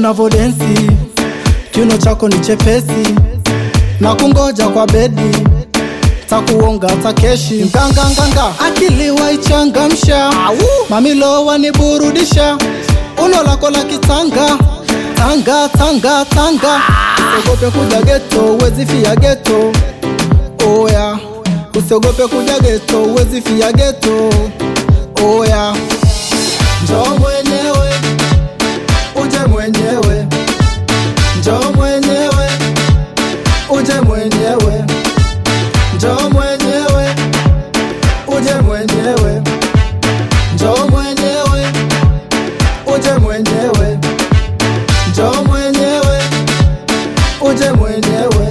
unavodensi, kiuno chako ni chepesi, na kungoja kwa bedi, takuonga takeshi, nganganganga, akili waichangamsha, mamilo waniburudisha, uno lako la kitanga tanga tanga tanga, usiogope kuja geto, uwezi fia geto, oya, usiogope kuja geto, uwezi fia geto, oya, njoo mwenyewe, uje mwenyewe, njoo mwenyewe, uje mwenyewe, njoo mwenyewe, uje mwenyewe, njoo mwenyewe, uje mwenyewe, njoo mwenyewe, uje mwenyewe.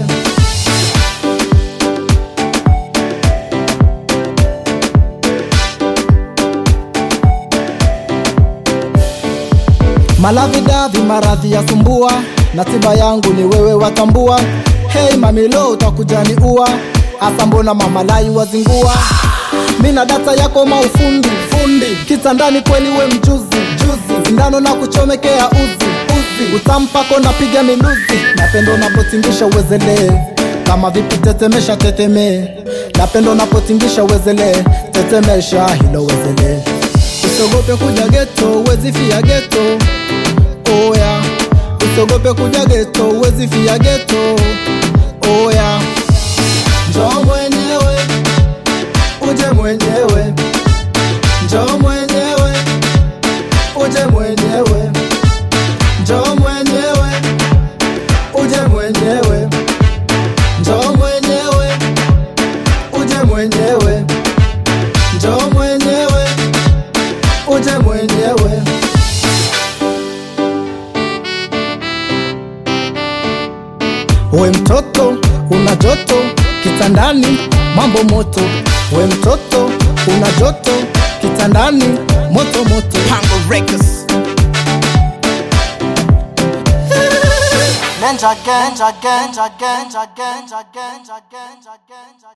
Malavidavi maradhi ya sumbua, na tiba yangu ni wewe watambua. Hey mamilo, utakujani ua asa, mbona mamalai wazingua? Mina data yako maufundi fundi, kitandani kweli we mjuzi juzi, sindano na kuchomekea uzi uzi, utampako napiga miluzi, napendo napotingisha uwezelee kama vipi, tetemesha teteme, napendo napotingisha uwezelee, tetemesha hilo wezelee Usiogope kuja geto, uwezi fia geto. Oya, usiogope kuja geto, uwezi fia geto. Oya, njoo mwenyewe, uje mwenyewe, njoo mwenyewe, uje mwenyewe, njoo mwenyewe, uje mwenyewe, njoo mwenyewe, uje mwenyewe, njoo mwenyewe uje mwenyewe. We mtoto una joto kitandani, mambo moto. We mtoto una joto kitandani, moto moto. Pango Records. Ninja gang, ninja gang, ninja gang, ninja gang, ninja gang, ninja gang, ninja gang.